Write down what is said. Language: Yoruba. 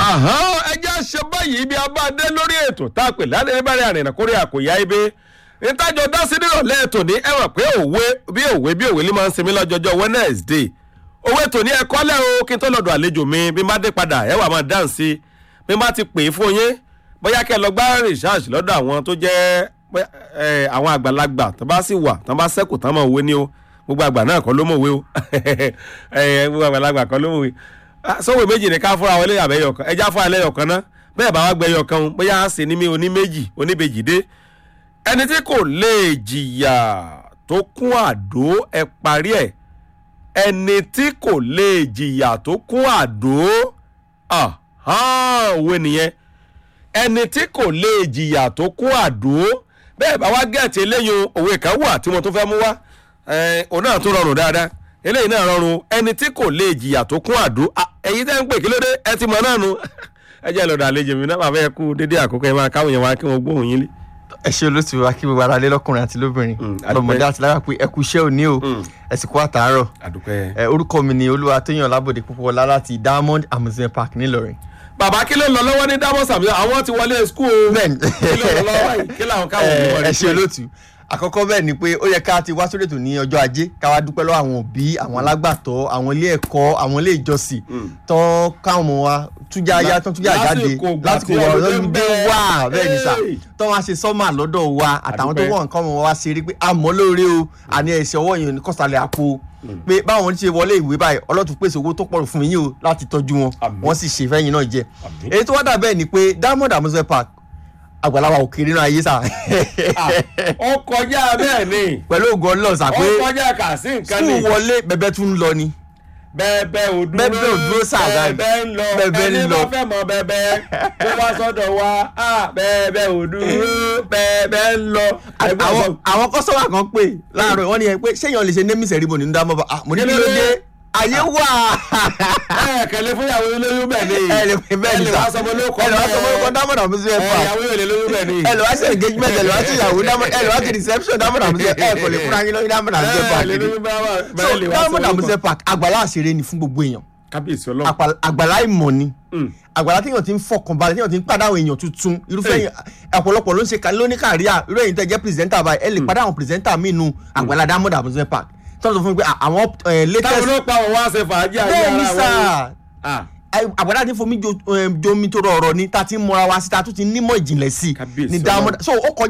ẹjẹ́ ṣe báyìí ibi abáadé lórí ètò tá a pè lálẹ́ níbàárẹ̀ àrìnà kórè àkòyá ibi ìtajọ dásí nírọ̀lẹ́ ètò ní ẹ mọ̀ pé òwe bí òwe bí òwe ló máa ń sinmi lọ́jọ́jọ́ Wednesday òwe ètò ní ẹ̀kọ́ lẹ́ o kí n tó lọ́dọ̀ àlejò mi bí n bá dé padà ẹ wà máa dáhùn sí bí n bá ti pè é fún yín bóyá kẹ́ ẹ lọ gbá research lọ́dọ̀ àwọn tó jẹ́ àwọn àgbàlagbà tó bá sì wà tó bá sẹ́kù tán mọ̀ òwe ni o gbogbo àgbà náà kọ́ ló mọ̀ òwe o gbogbo àgbàlagbà kọ́ ló mọ̀ òwe sọ́wọ́ méjì ní ká fúnra wọlé àbẹ́yọ̀ kan ẹja fúnra lẹ́yọ̀ kan náà bẹ́ẹ̀ bá wá gbẹ̀yọ̀ kan o bóyá á sì ní mi oní méjì oníbejì dé ẹni tí kò lè jìyà tó kún àdó ẹ parí ẹ ẹni tí kò lè jìyà tó kún àdó òwe nìyẹn ẹni tí kò lè jìyà tó kún àdó bẹ́ẹ̀ bá wá gẹ̀ẹ́tì eléyìí òwe kan wà tí mo tún fẹ́ mú wá òun náà tún rọrùn dáadáa eléyìí náà rọrùn ẹni tí kò lè jìyà tó kún àdó ẹ̀yin tẹ́ ń pè kí ló dé ẹ ti mọ̀ náà nu ẹ jẹ́ lọ́dọ̀ àlejò mi náà bàbá ẹ kú dédé àkókò ẹ máa káwọn yẹn wá kí wọ́n gbóhùn yín lé. ẹ ṣe olóòtú wa kí gbogbo ara lé lọkùnrin àti lóbìnrin lọmọdé àti lára pé ẹ kú iṣẹ́ òní o ẹ sì kú àtàárọ̀ ẹ orúkọ mi ni olúwa tóyàn lábòde púpọ̀ ọlá láti Diamond amusement park nílọrin bàbá kí ló ń lọ lọ́wọ́ ní Diamond amusement àwọn ti wọlé skul o bẹ́ẹ̀ni kí ló ń lọ lọ́wọ́ yìí kí làwọn káwọn òbí wọlé ẹ ṣe olóòtú àkọ́kọ́ bẹ́ẹ̀ ni pé ó yẹ ká ti wá sórí ètò ní ọjọ́ ajé ká wá dúpẹ́ lọ́wọ́ àwọn òbí àwọn alágbàtọ́ àwọn ilé ẹ̀kọ́ àwọn ilé ìjọsìn tán káwọn ọmọ wa tújà ya tán tújà jáde lásìkò wọn lọ́dún dé wá bẹ́ẹ̀ ni sà tán wá ṣe sọ́mà lọ́dọ̀ wa àtàwọn tó wọ̀ nǹkan ọmọ wa ṣe rí pé àmọ́ lóore o àní ẹ̀sẹ̀ ọwọ́ yẹn kọ́sàlẹ̀ àpò pé báwọn ṣe wọlé ìwé báyìí ọlọ́tún pèsè owó tó pọ̀ fún yín o láti tọ́jú wọn wọ́n sì ṣe fẹ́yìn náà jẹ èyí tó wá dà bẹ́ẹ̀ ni pé Diamond amusement park àgbàlagbà òkèrè náà ayé sà. ó kọjá bẹ́ẹ̀ ni. pẹ̀lú ògùn ọlọ́sà pé ó kọjá kà sí nǹkan ni. skul wọlé bẹ̀bẹ̀ tún ń lọ ni. bẹ́ẹ̀bẹ́ ò dúró bẹ́ẹ̀bẹ́ ò dúró sàgá bẹ́ẹ̀bẹ́ ń lọ bẹ́ẹ̀bẹ́ ń ẹni lọ. bá fẹ́ mọ bẹ́ẹ̀bẹ́ tó bá sọ́dọ̀ wa bẹ́ẹ̀bẹ́ ò dúró bẹ́ẹ̀bẹ́ ń lọ. àwọn àwọn kọ́sọ́mà kan pè láàárọ̀ wọ́n ní ẹ pé ṣéyàn lè ṣe némì sẹ́ríbò nínú dámọ́ bá mo ní kí ló dé ayé wà. ẹ kẹlẹ fún ìyàwó olóyún bẹ́ẹ̀ ni ẹ lè pè bẹ́ẹ̀ ni ẹ lè sà wá sọmọ lóko ẹ lè wá sọmọ lóko Diamond amusement park ìyàwó yóò lè lóyún bẹ́ẹ̀ ni. ẹ lè wá sí engagement ẹ lè wá sí ìyàwó Diamond ẹ lè wá sí reception Diamond amusement ẹ kò lè fúnra yín lórí Diamond amusement park ẹ lè ni lóyún bẹ́ẹ̀ so bẹ́ẹ̀ lè wá Diamond sọmọ lóko. amusement park àgbàlá àṣeré ni fún gbogbo èèyàn kábíyèsí ọlọ́run. Àpà- àgbàlá ìmọ̀ ni àgbàlá téèyàn ti ń fọkànbalẹ̀ téèyàn ti ń pàdé àwọn èèyàn tuntun irúfẹ́ Hey. èèyàn ọ̀pọ̀lọpọ̀ ló ń ṣe lóní kàríà irú èyí tẹ́ jẹ́ pírẹsidẹ́ntà báyìí ẹ lè pàdé àwọn pírẹsidẹ́ntà míì nu àgbàlá Diamond amusement park tí wọ́n sọ fún mi pé à- àwọn eh, táwọn latest ló pa àwọn wá ṣe fàájì ayé bẹ́ẹ̀ ni ara sà wọn. Ah. ẹ- àgbàlá ti fomi jo- eh, jomi tó rọrọ ni tá a ti ń mọra wa sí tá a tún ti nímọ̀ ìjìnlẹ̀ sí Kábíyèsí ni Diamond Ọlọ́run. so ó kọjá